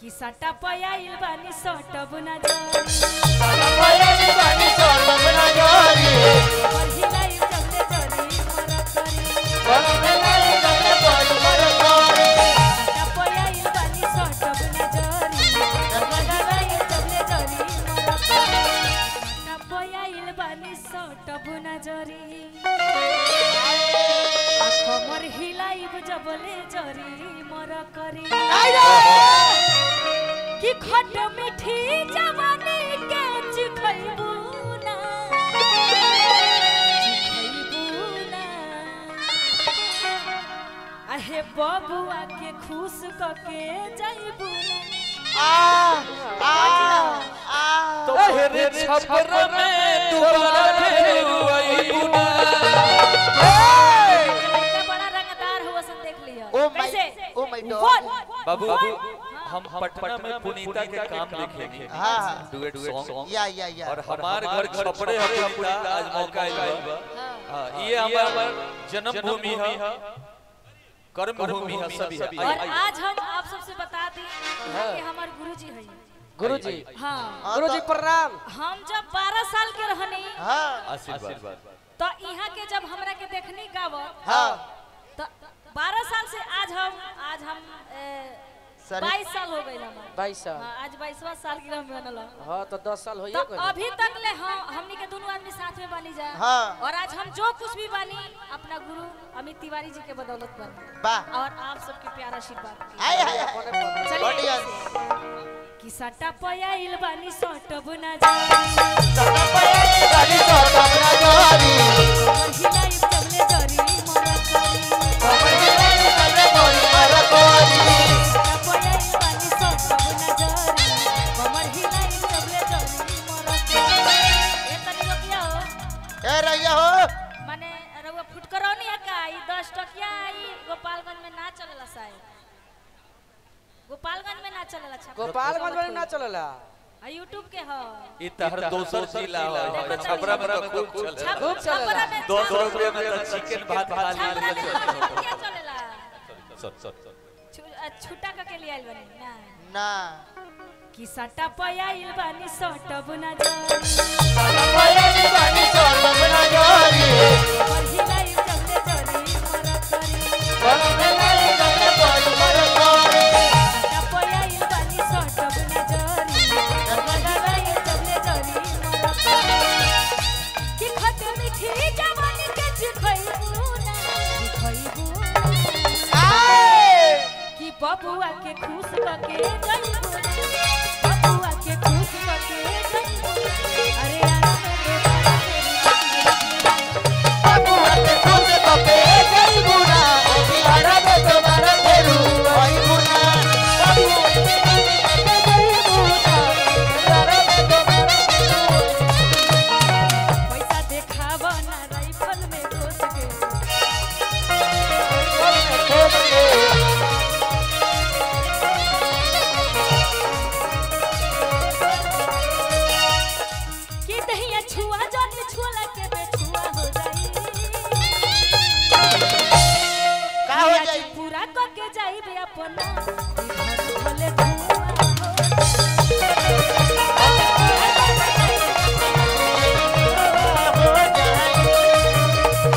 कि सटा पयाइल बानी सटब ना जानी और हिलाई चले जरी मरा करी सटा पयाइल बानी सटब ना जानी और हिलाई चले जरी मरा करी सटा पयाइल बानी सटब ना जरी आ कमर हिलाइब जबले जरी मरा करी कि खट मिठी जवानी के चिखैबू ना चिखैबू ना आहे बबुआ के खुश कके जाइबू ना तोहरे छपर में दोबारा फिर आईबू ना लड़का बड़ा रंगदार हुआ सन देख लिया Oh my- कैसे oh my God. One, बाबू one, हम पटना में पुनीता के काम देखेंगे हाँ। डुएट सॉन्ग या या या और हमारे घर छपड़े है पुनीता आज मौका आइल बा हाँ, ये हमार जन्मभूमि है कर्म भूमि है सभी है और आज हम आप सबसे बता दी कि हमारे गुरुजी हैं गुरुजी हाँ गुरुजी प्रणाम हम जब 12 साल के रहनी हाँ आशीर्वाद तो यहाँ के जब हमरा के देखनी गावत हाँ तो 12 साल से आज हम आज हम सर- बाईस साल हो गए हमारे बाईस साल हाँ, आज बाईसवा साल की हम बनल हन। हाँ तो दस साल तो होइए गए अभी तक ले हम हमनी के दोनों आदमी साथ में बनी जाए हाँ। और आज हम जो कुछ भी बनी अपना गुरु अमित तिवारी जी के बदौलत बनी वाह और आप सबके प्यारा आशीर्वाद हाय हाय हाय चलिए बढ़िया कि सट्टा पयाइल बानी सटब ना जानी गाड़ी तो कमरा जोरी और हिलाई चमले जरी मरा करी कमर के लाइन कमरे मोरी मर कोरी सट्टा पयाइल बानी सटब ना जानी कमर हिलाई चमले जरी मरा करी ए तनी रोकिया हो ए रहिया हो माने रउआ फुटकरौनी है का ई 10 टकिया ई गोपालगंज में ना चलेला शायद गोपालगंज में ना चलेला अच्छा गोपालगंज में ना चलेला आ यूट्यूब के ह ये तहर दोसर जिला है छपरा में तो खूब चले छप खूब चलेला। छपरा में दो सौ छप- रुपये में तो चिकन भात खा छपरा में लिया छप- क्या चलेला सर सर छु- अ, छुट्टा क के लिए आइल बनी ना ना कि सट्टा पयाइल बानी सटब ना जानी पयाली गाड़ी तो कमरा जोरी और हिलाई चमले जरी मरा करी कमर के लाइन कमरे मोरी मर कोरी सट्टा पयाइल बानी सटब ना जानी और हिलाई चमले जरी मरा करी कि खट मीठी जवानी के चिखैबू ना चिखैबू कि बबुआ के खुश कके जाइबू बबुआ के खुश कके जाइबू अरे आराम में दोबारा तेरी बाबू के खुद तो पे गई बुना ओ बिहारा में तुम्हारा फेरू आई बुना बाबू के खुद तो पे गई बुना बिहारा में तुम्हारा पैसा देखावा ना राइफल में घुस के कि दहिया छुआ जाने छुआ के बेछुआ हो जाई का हो आज जाई पूरा क के जाई बे अपना ई घर भले धुआं हो हो जाई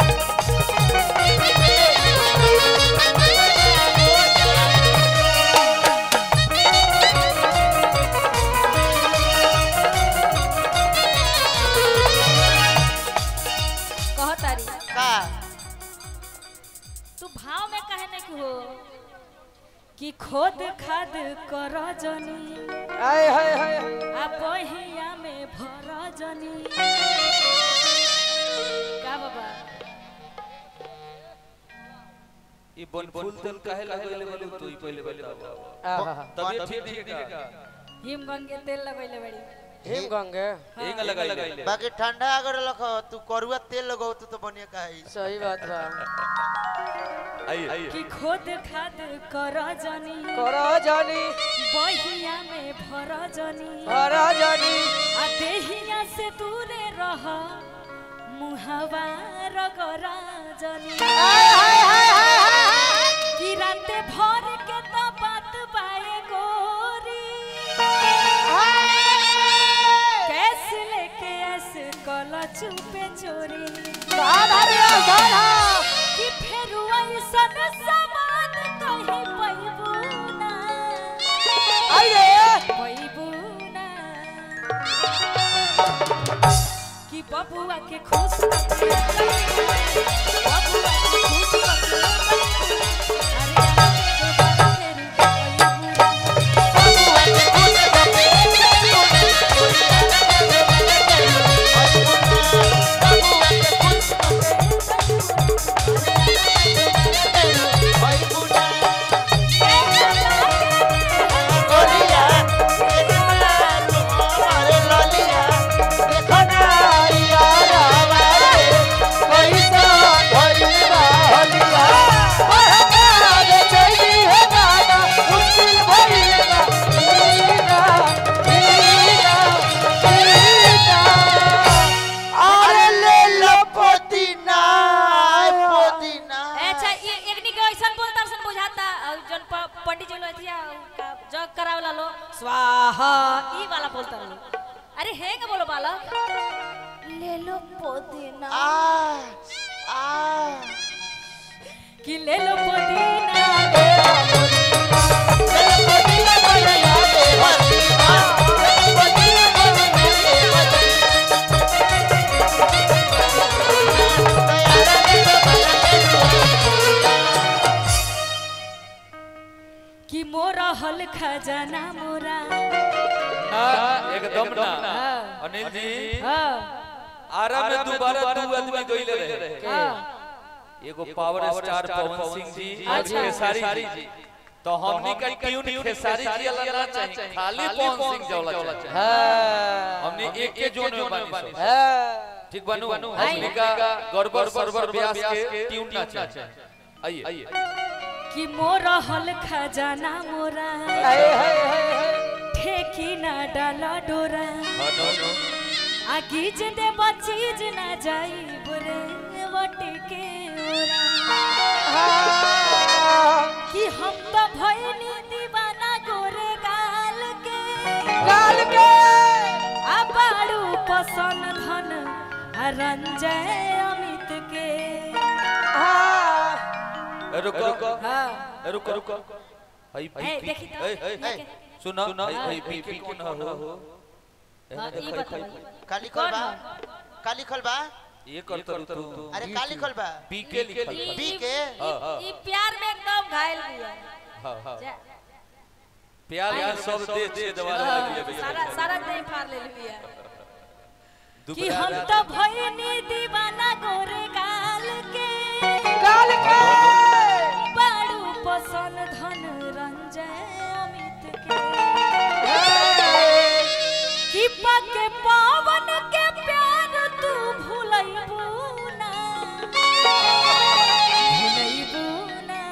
कह तारी का तू भाव में कहे नहीं कि हो कि खोद खाद कर जनी आय हाय हाय आ बहिया में भर जनी का बाबा ये बन फूल तेल काहे लगले बोले तू ही पहले बताओ आहा तबीयत ठीक ठीक है हिम गंगे तेल लगैले बड़ी हिम गंगे एंग लगाइले बाकी ठंडा अगर लखो तू करुआ तेल लगाओ तू तो बढ़िया काहे सही बात बा आइए कि खोद खाद कर जनी करो जानी बहिया में भर जनी करो जानी आ देहिया से दूरे रह मुहवा रगरा जनी कि राते भर के तो बात बाए गो कि बबुआ के खुश करके बबुआ के खुश करके अरे आगे दोबारा फेर कोई बुरा अरे ले लो पुदीना पुदीना अच्छा ये एकनी के ऐसन बोलता सन बुझाता और जन प- पंडित जी लोग थिया जग करावला लो स्वाहा ई वाला बोलता लो अरे हे के बोलो बालक ले लो पुदीना आ आ कि ले लो पुदीना कि मोरा हल खजाना मोरा ना एकदम ना अनिल जी हाँ आरा में दोबारा दू आदमी गइले रहे हाँ एगो पावर स्टार पवन सिंह जी और अच्छा। खेसारी जी तो हमनी का ट्यून खेसारी जी अलग ना चाहिए खाली पवन सिंह जवला चाहिए हाँ हमने एक के जोन में बानी सो। हाँ ठीक बनू हमनी का गड़बड़ सरबर व्यास के ट्यून ना चाहिए आइए आइए कि मोरा हल खजाना मोरा हाय हाय हाय हाय ठेकी ना डाला डोरा नो नो आगी दे चीज ना जाई बुरे वटे के ओरा कि हम तो भइनी दीवाना गोरे गाल के गाल के आ बाड़ू पसन धन आ रंजय अमित के हाँ रुको रुको हाँ रुको रुको हई ए, देखी तो, ए, ए, लेके। सुना हई हई पी पी कौन हो हाँ, ई बताइए काली कौन खलबा है? काली खलबा ये कर तो तू अरे काली खलबा पी के लिखल ई- बा। बी ई- के? ई- ई प्यार में एकदम घायल हुआ हां हां जा- प्यार के सब दे दे दवाला हाँ, लगी है सारा सारा देह फाड़ ले लिया कि दुबरा हम तो भइनी दीवाना गोरे गाल के गाल के बाड़ू पसन धन रंजय अमित के कि पके पावन के प्यार तू भूलैबू ना भूलैबू ना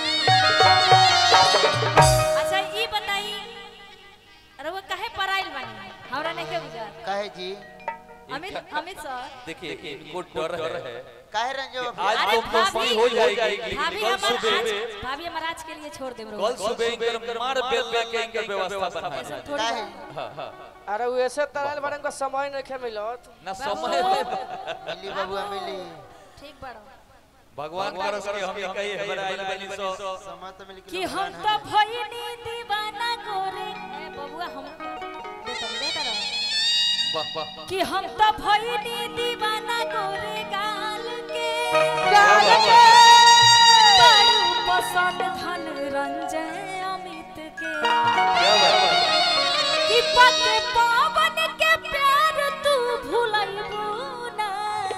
अच्छा ई बताई अरे वो काहे पराइल बानी हमरा नहीं के बुझा कहे जी अमित अमित सर देखिए इनको डर है काहे रंजो आज अरे तो मस्ती हो जाएगी भाभी कल हमारा सुबह आज भाभी हमारा आज के लिए छोड़ देम कल सुबह इनकर मार बेल लेके इनकर व्यवस्था बना ऐसा थोड़ी काहे बात। हां हां अरे वो ऐसे तरल बड़न को समय नहीं खे मिलत ना समय मिली बबुआ मिली ठीक बड़ो भगवान करस के हम कही हमरा आइल बनी सो समय तो मिली कि हम तो भइनी दीवाना गोरे ए बबुआ हम दे तो दे तो वाह वाह कि हम तो भइनी दीवाना गोरे गाल के गाल के बड़ू पसंद धन रंजय अमित के क्या बात कि पके पावन के प्यार तू भूलैबू ना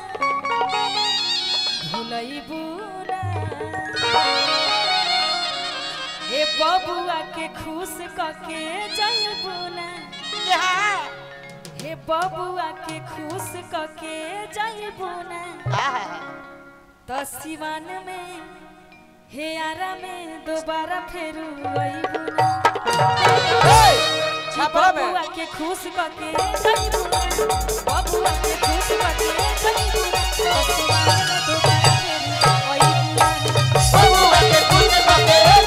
भूलैबू ना हे बबुआ के खुश कके जइबू ना हे बबुआ के खुश कके जइबू ना तो सिवान में हे आरा में दोबारा फेरू अइबू ना छापरा में बबुआ के खुश कके जइबू ना बबुआ के खुश कके जइबू ना तो सिवान में दोबारा फेरू अइबू ना बबुआ के खुश कके